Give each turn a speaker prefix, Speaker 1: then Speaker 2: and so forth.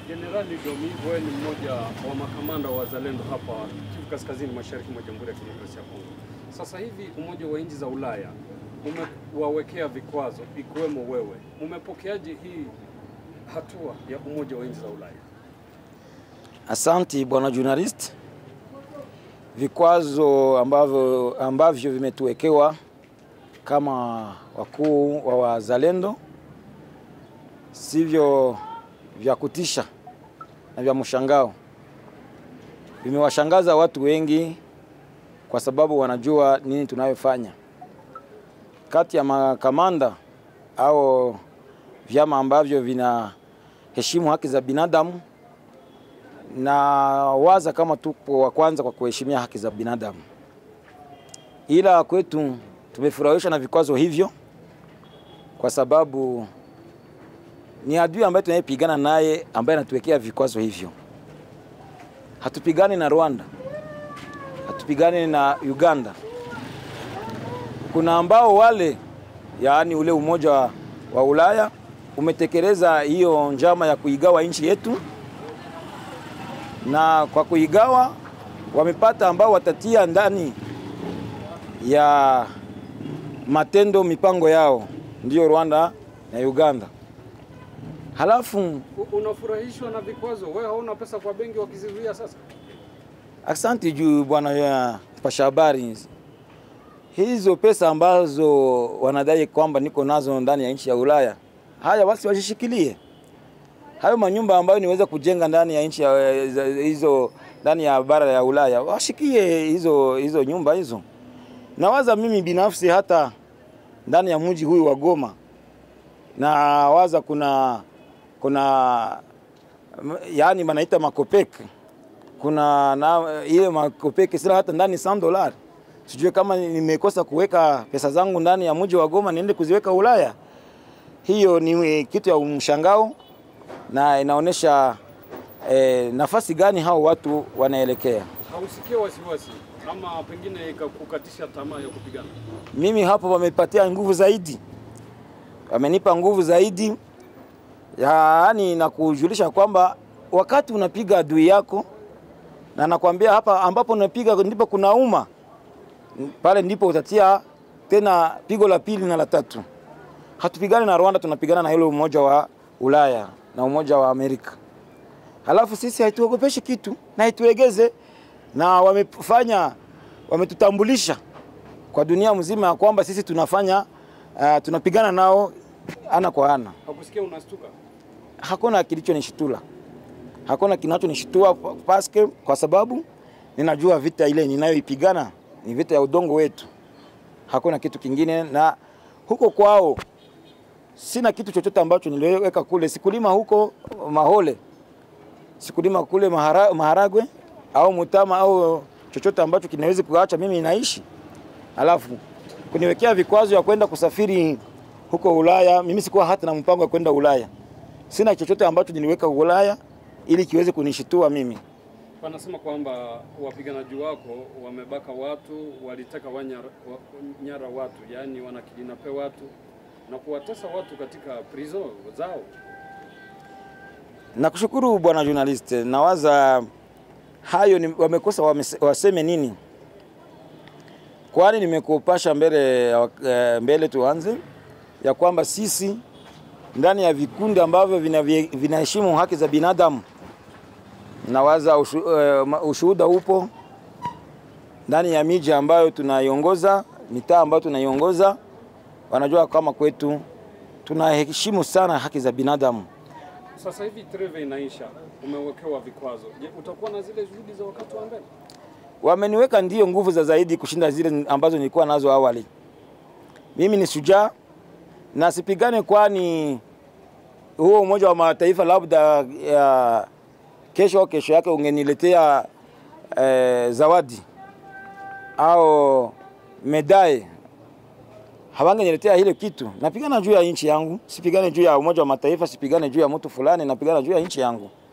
Speaker 1: Jenerali Domi, wewe ni mmoja wa makamanda wa wazalendo hapa Kivu Kaskazini, mashariki mwa Jamhuri ya Kidemokrasia ya Kongo. Sasa hivi Umoja wa Nchi za Ulaya umewawekea vikwazo ikiwemo wewe, umepokeaje hii hatua ya Umoja wa Nchi za Ulaya?
Speaker 2: Asanti bwana journalist. Vikwazo ambavyo, ambavyo vimetuwekewa kama wakuu wa wazalendo sivyo vya kutisha na vya mshangao. Vimewashangaza watu wengi kwa sababu wanajua nini tunayofanya. Kati ya makamanda au vyama ambavyo vinaheshimu haki za binadamu na waza kama tupo wa kwanza kwa kuheshimia haki za binadamu, ila kwetu tumefurahishwa na vikwazo hivyo kwa sababu ni adui ambaye tunayepigana naye ambaye anatuwekea vikwazo hivyo. Hatupigani na Rwanda, hatupigani na Uganda. Kuna ambao wale, yaani ule umoja wa, wa Ulaya umetekeleza hiyo njama ya kuigawa nchi yetu, na kwa kuigawa wamepata ambao watatia ndani ya matendo mipango yao, ndiyo Rwanda na Uganda. Halafu
Speaker 1: U- Unafurahishwa na vikwazo? Wewe hauna pesa kwa benki wakizizuia sasa?
Speaker 2: Asante juu bwana ya pasha habari. Hizo pesa ambazo wanadai kwamba niko nazo ndani ya nchi ya Ulaya, haya basi wazishikilie. Hayo manyumba ambayo niweza kujenga ndani ya nchi ya hizo ndani ya bara ya Ulaya, washikie hizo hizo nyumba hizo. Nawaza mimi binafsi hata ndani ya mji huyu wa Goma, na waza kuna kuna yaani manaita makopeke kuna na ile makopeke sila hata ndani 100 dollars. Sijui kama nimekosa kuweka pesa zangu ndani ya mji wa Goma niende kuziweka Ulaya. Hiyo ni kitu ya mshangao na inaonyesha eh, nafasi gani hao watu wanaelekea.
Speaker 1: Hausikie wasiwasi ama pengine ikakukatisha tamaa ya kupigana?
Speaker 2: Mimi hapo wamepatia nguvu zaidi, wamenipa nguvu zaidi, yaani na kujulisha kwamba wakati unapiga adui yako na nakwambia hapa ambapo unapiga ndipo kunauma, pale ndipo utatia tena pigo la pili na la tatu. Hatupigani na Rwanda, tunapigana na ile umoja wa Ulaya na umoja wa Amerika. Halafu sisi haituogopeshi kitu na haituegeze, na wamefanya wametutambulisha kwa dunia mzima ya kwamba sisi tunafanya uh, tunapigana nao ana kwa ana.
Speaker 1: Hakusikia unastuka?
Speaker 2: Hakuna kilichonishitula hakuna kinachonishtua paske, kwa sababu ninajua vita ile ninayoipigana ni vita ya udongo wetu, hakuna kitu kingine. Na huko kwao sina kitu chochote ambacho niliweka kule. Sikulima huko mahole, sikulima kule mahara, maharagwe au mutama au chochote ambacho kinaweza kuacha mimi naishi, alafu kuniwekea vikwazo ya kwenda kusafiri huko Ulaya. Mimi sikuwa hata na mpango wa kwenda Ulaya, sina chochote ambacho niliweka Ulaya ili kiweze kunishitua mimi.
Speaker 1: Wanasema kwamba wapiganaji wako wamebaka watu, walitaka wanyara, wa, nyara watu, yaani wanakidinape watu na kuwatesa watu katika prison zao.
Speaker 2: Nakushukuru bwana journalist, nawaza hayo ni, wamekosa wamese, waseme nini? Kwani nimekupasha mbele, uh, mbele tuanze ya kwamba sisi ndani ya vikundi ambavyo vinaheshimu vina haki za binadamu nawaza ushu, uh, ushuhuda upo ndani ya miji ambayo tunaiongoza, mitaa ambayo tunaiongoza, wanajua kama kwetu tunaheshimu sana haki za binadamu.
Speaker 1: Sasa hivi treve inaisha, umewekewa vikwazo. Je, utakuwa na zile juhudi za wakati wa mbele?
Speaker 2: Wameniweka ndio nguvu za zaidi kushinda zile ambazo nilikuwa nazo awali. Mimi ni shujaa na sipigane, kwani huo Umoja wa Mataifa labda ya kesho au kesho yake ungeniletea eh, zawadi au medai, hawangeniletea hilo kitu. Napigana juu ya nchi yangu, sipigane juu ya Umoja wa Mataifa, sipigane juu ya mtu fulani, napigana juu ya nchi yangu.